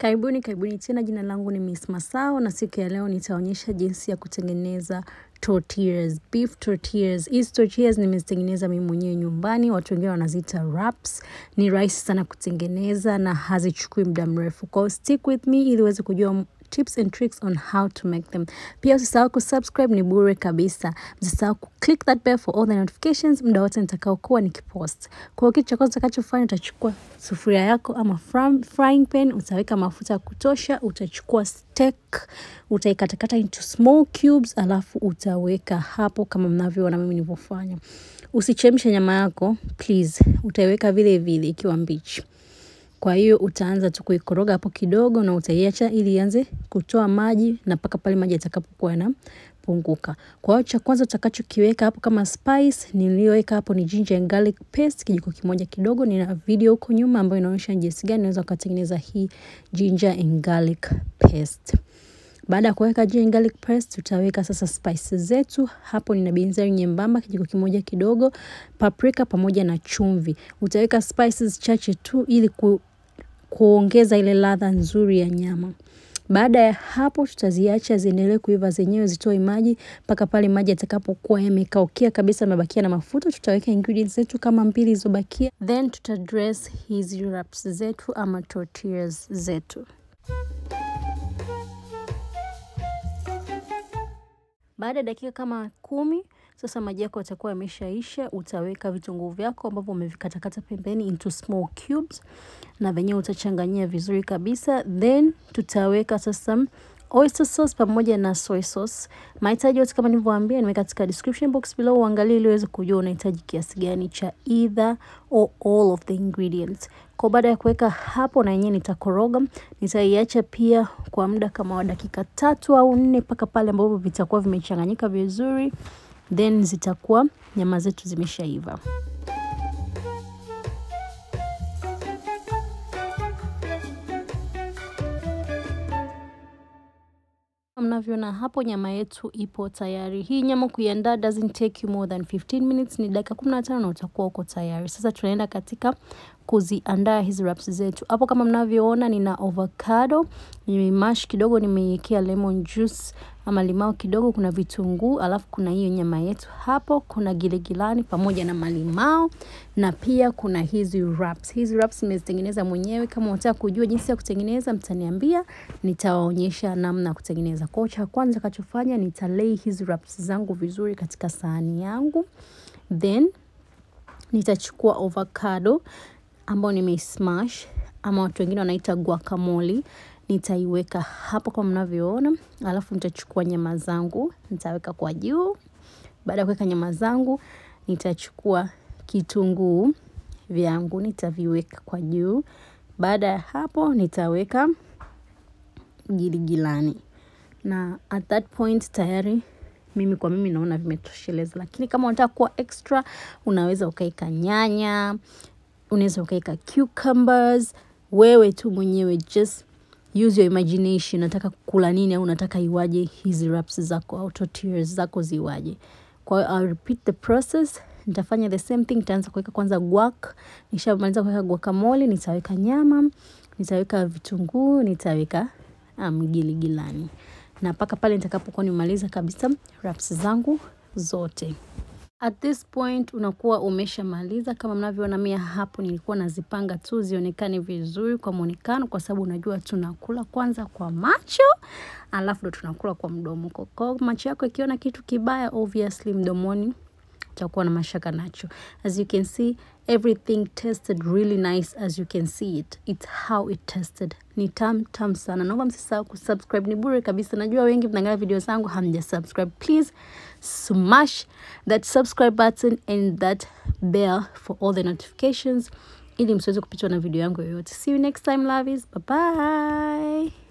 Karibuni karibuni tena, jina langu ni Miss Masao na siku ya leo nitaonyesha jinsi ya kutengeneza tortillas, beef tortillas. Hizi tortillas nimezitengeneza mimi mwenyewe nyumbani, watu wengine wanaziita wraps. Ni rahisi sana kutengeneza na hazichukui muda mrefu. Kwa hiyo stick with me ili uweze kujua tips and tricks on how to make them. Pia usisahau kusubscribe, ni bure kabisa. Usisahau kuclick that bell for all the notifications muda wote nitakaokuwa nikipost. Kwa hiyo kitu cha kwanza utakachofanya utachukua sufuria yako ama fry- frying pan, utaweka mafuta ya kutosha, utachukua steak, utaikatakata into small cubes, alafu utaweka hapo kama mnavyoona mimi nilivyofanya. Usichemshe nyama yako please, utaiweka vile vile ikiwa mbichi. Kwa hiyo utaanza tu kuikoroga hapo kidogo na utaiacha ili ianze kutoa maji na mpaka pale maji yatakapokuwa yanapunguka. Kwa hiyo cha kwanza utakachokiweka hapo kama spice niliyoweka hapo ni ginger and garlic paste kijiko kimoja kidogo. Nina video huko nyuma ambayo inaonyesha jinsi gani unaweza ukatengeneza hii ginger and garlic paste. Baada ya kuweka ginger and garlic paste, tutaweka sasa spices zetu. Hapo nina binzari nyembamba kijiko kimoja kidogo, paprika pamoja na chumvi. Utaweka spices chache tu ili ku, kuongeza ile ladha nzuri ya nyama. Baada ya hapo tutaziacha ziendelee kuiva zenyewe zitoe maji mpaka pale maji yatakapokuwa yamekaukia kabisa, yamebakia na mafuta. Tutaweka ingredients zetu kama mbili zilizobakia, then tutadress hizi wraps zetu ama tortillas zetu. Baada ya dakika kama kumi, sasa maji yako yatakuwa yameshaisha. Utaweka vitunguu vyako ambavyo umevikatakata pembeni into small cubes, na venyewe utachanganyia vizuri kabisa. Then tutaweka sasa oyster sauce pamoja na soy sauce. Mahitaji yote kama nilivyowaambia nimeweka katika description box below, uangalie ili uweze kujua unahitaji kiasi gani cha either or all of the ingredients. Kwa baada ya kuweka hapo, na yenyewe nitakoroga, nitaiacha pia kwa muda kama wa dakika tatu au nne mpaka pale ambapo vitakuwa vimechanganyika vizuri, then zitakuwa nyama zetu zimeshaiva. Mnavyoona hapo nyama yetu ipo tayari. Hii nyama kuiandaa doesn't take you more than 15 minutes, ni dakika 15 na utakuwa uko tayari. Sasa tunaenda katika kuziandaa hizi wraps zetu. Hapo kama mnavyoona nina avocado, nimemash kidogo, nimeiwekea lemon juice ama limao kidogo, kuna vitunguu, alafu kuna hiyo nyama yetu hapo, kuna giligilani pamoja na malimao na pia kuna hizi wraps. Hizi wraps nimezitengeneza mwenyewe. Kama unataka kujua jinsi ya kutengeneza, mtaniambia, nitawaonyesha namna ya kutengeneza. Kwa hiyo cha kwanza kachofanya, nitalei hizi wraps zangu vizuri katika sahani yangu, then nitachukua avocado ambao nimeismash ama watu wengine wanaita guacamole, nitaiweka hapo kama mnavyoona, alafu nitachukua nyama zangu nitaweka kwa juu. Baada ya kuweka nyama zangu, nitachukua kitunguu vyangu nitaviweka kwa juu. Baada ya hapo, nitaweka giligilani, na at that point tayari mimi kwa mimi naona vimetosheleza, lakini kama unataka kuwa extra, unaweza ukaeka nyanya unaweza ukaweka cucumbers, wewe tu mwenyewe, just use your imagination. Nataka kula nini au unataka iwaje hizi wraps zako au tortillas zako ziwaje? Kwa hiyo I'll repeat the process, nitafanya the same thing. Nitaanza kuweka kwanza guac, nishamaliza kuweka guacamole, nitaweka nyama, nitaweka vitunguu, nitaweka um, giligilani na mpaka pale nitakapokuwa nimaliza kabisa wraps zangu zote. At this point unakuwa umeshamaliza. Kama mnavyoona mimi hapo nilikuwa nazipanga tu zionekane vizuri kwa muonekano, kwa sababu unajua tunakula kwanza kwa macho alafu ndo tunakula kwa mdomo. Kwa macho yako ikiona kitu kibaya, obviously mdomoni utakuwa na mashaka nacho. As you can see everything tasted really nice as you can see it. It's how it tasted. Ni tam tam sana. Naomba msisahau kusubscribe, ni bure kabisa. Najua wengi mnaangalia video zangu hamja subscribe. Please smash that subscribe button and that bell for all the notifications ili msiweze kupitwa na video yangu yoyote. See you next time lovies. Bye bye.